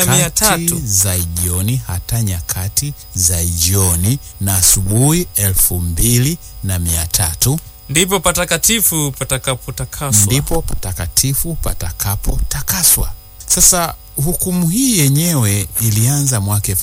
mia nyakati tatu za jioni hata nyakati za jioni na asubuhi elfu mbili na mia tatu ndipo patakatifu patakapotakaswa. ndipo patakatifu patakapotakaswa. Sasa hukumu hii yenyewe ilianza mwaka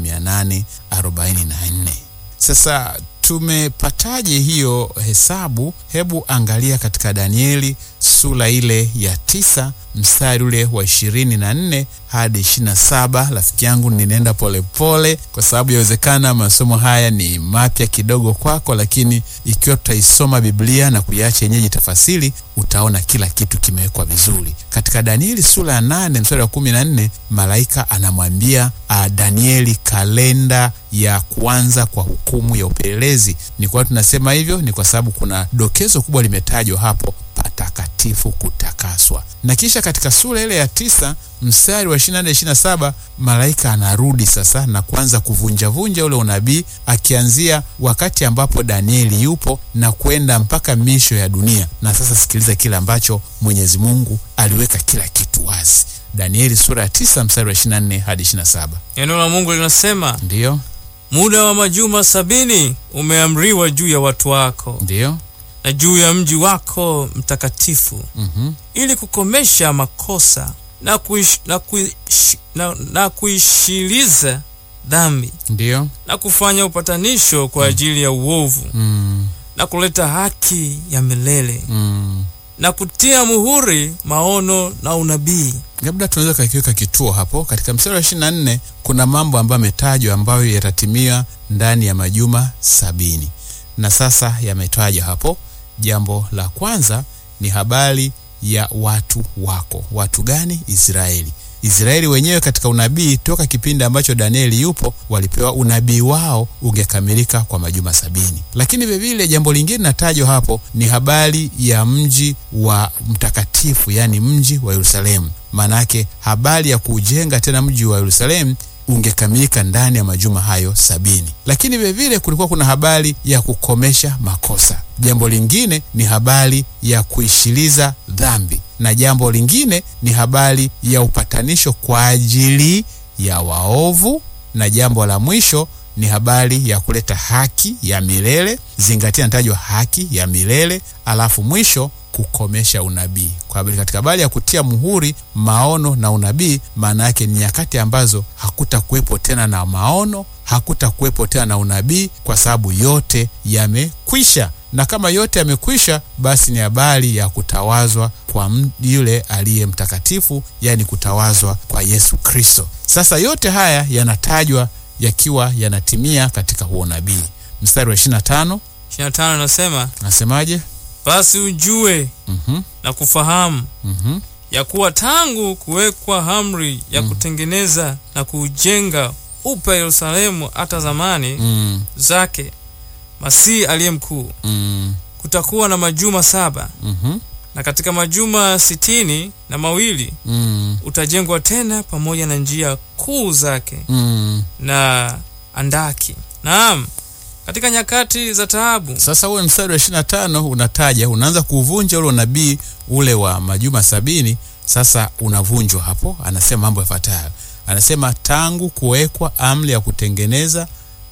1844. Sasa tumepataje hiyo hesabu? Hebu angalia katika Danieli sura ile ya tisa mstari ule wa ishirini na nne hadi ishirini na saba. Rafiki yangu, ninaenda polepole kwa sababu yawezekana masomo haya ni mapya kidogo kwako, lakini ikiwa tutaisoma Biblia na kuiacha yenyeji tafasiri, utaona kila kitu kimewekwa vizuri. Katika Danieli sura ya nane mstari wa kumi na nne malaika anamwambia uh, Danieli kalenda ya kuanza kwa hukumu ya upelelezi. Ni kwa tunasema hivyo ni kwa sababu kuna dokezo kubwa limetajwa hapo patakatifu kutakaswa. Na kisha katika sura ile ya tisa mstari wa 24 27, malaika anarudi sasa na kuanza kuvunjavunja ule unabii, akianzia wakati ambapo Danieli yupo na kwenda mpaka misho ya dunia. Na sasa sikiliza kile ambacho Mwenyezi Mungu aliweka kila kitu wazi. Danieli sura ya tisa mstari wa 24 hadi 27. Neno la Mungu linasema Ndiyo, muda wa majuma sabini umeamriwa juu ya watu wako ndiyo, na juu ya mji wako mtakatifu mhm, ili kukomesha makosa na, kuish, na, kuish, na, na kuishiliza dhambi ndiyo, na kufanya upatanisho kwa ajili ya uovu mm, na kuleta haki ya milele mm. na kutia muhuri maono na unabii. labda tunaweza kakiweka kituo hapo katika mstari wa 24 kuna mambo ambayo yametajwa ambayo yatatimia ndani ya majuma sabini na sasa yametajwa hapo jambo la kwanza ni habari ya watu wako watu gani israeli israeli wenyewe katika unabii toka kipindi ambacho danieli yupo walipewa unabii wao ungekamilika kwa majuma sabini lakini vilevile jambo lingine natajwa hapo ni habari ya mji wa mtakatifu yaani mji wa yerusalemu maanake habari ya kuujenga tena mji wa yerusalemu ungekamilika ndani ya majuma hayo sabini lakini vilevile kulikuwa kuna habari ya kukomesha makosa jambo lingine ni habari ya kuishiliza dhambi na jambo lingine ni habari ya upatanisho kwa ajili ya waovu na jambo la mwisho ni habari ya kuleta haki ya milele zingatia natajwa haki ya milele alafu mwisho kukomesha unabii kwa habari katika habari ya kutia muhuri maono na unabii maana yake ni nyakati ambazo hakutakuwepo tena na maono hakutakuwepo tena na unabii kwa sababu yote yamekwisha na kama yote yamekwisha basi ni habari ya kutawazwa kwa m- yule aliye mtakatifu yani kutawazwa kwa yesu kristo sasa yote haya yanatajwa yakiwa yanatimia katika huo nabii mstari wa 25 25 nasema nasemaje basi ujue mm-hmm, na kufahamu mm-hmm, ya kuwa tangu kuwekwa amri ya kutengeneza na kuujenga upya Yerusalemu hata zamani mm, zake Masihi aliye mkuu, mm, kutakuwa na majuma saba, mm-hmm, na katika majuma sitini na mawili mm, utajengwa tena pamoja na njia kuu zake mm. na andaki. Naam, katika nyakati za taabu sasa uwe mstari wa 25 unataja unaanza kuvunja ule unabii ule wa majuma sabini sasa unavunjwa hapo anasema mambo yafuatayo anasema tangu kuwekwa amri ya kutengeneza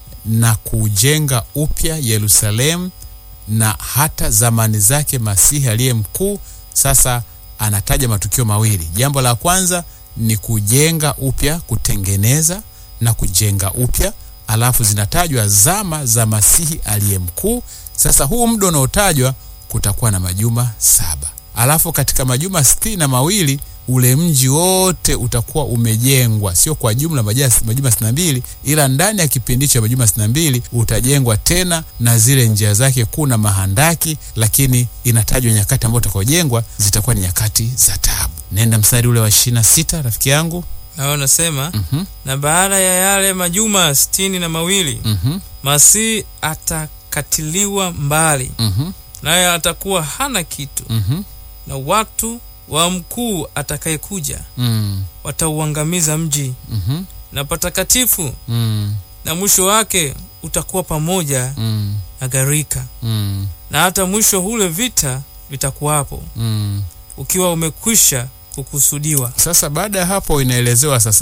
na kujenga upya yerusalemu na hata zamani zake masihi aliye mkuu sasa anataja matukio mawili jambo la kwanza ni kujenga upya kutengeneza na kujenga upya alafu zinatajwa zama za masihi aliye mkuu sasa huu muda unaotajwa kutakuwa na majuma saba alafu katika majuma sitini na mawili ule mji wote utakuwa umejengwa sio kwa jumla maja- majuma sitini na mbili ila ndani ya kipindi cha majuma sitini na mbili utajengwa tena na zile njia zake kuu na mahandaki lakini inatajwa nyakati ambayo utakaojengwa zitakuwa ni nyakati za taabu nenda mstari ule wa ishiri na sita rafiki yangu nao nasema mm-hmm, na baada ya yale majuma sitini na mawili mm-hmm, Masihi atakatiliwa mbali, mm-hmm, naye atakuwa hana kitu, mm-hmm, na watu wa mkuu atakayekuja mm, watauangamiza mji mm-hmm, na patakatifu, mm, na mwisho wake utakuwa pamoja mm, na gharika, mm, na hata mwisho ule vita vitakuwapo, mm. ukiwa umekwisha kukusudiwa. sasa baada ya hapo inaelezewa sasa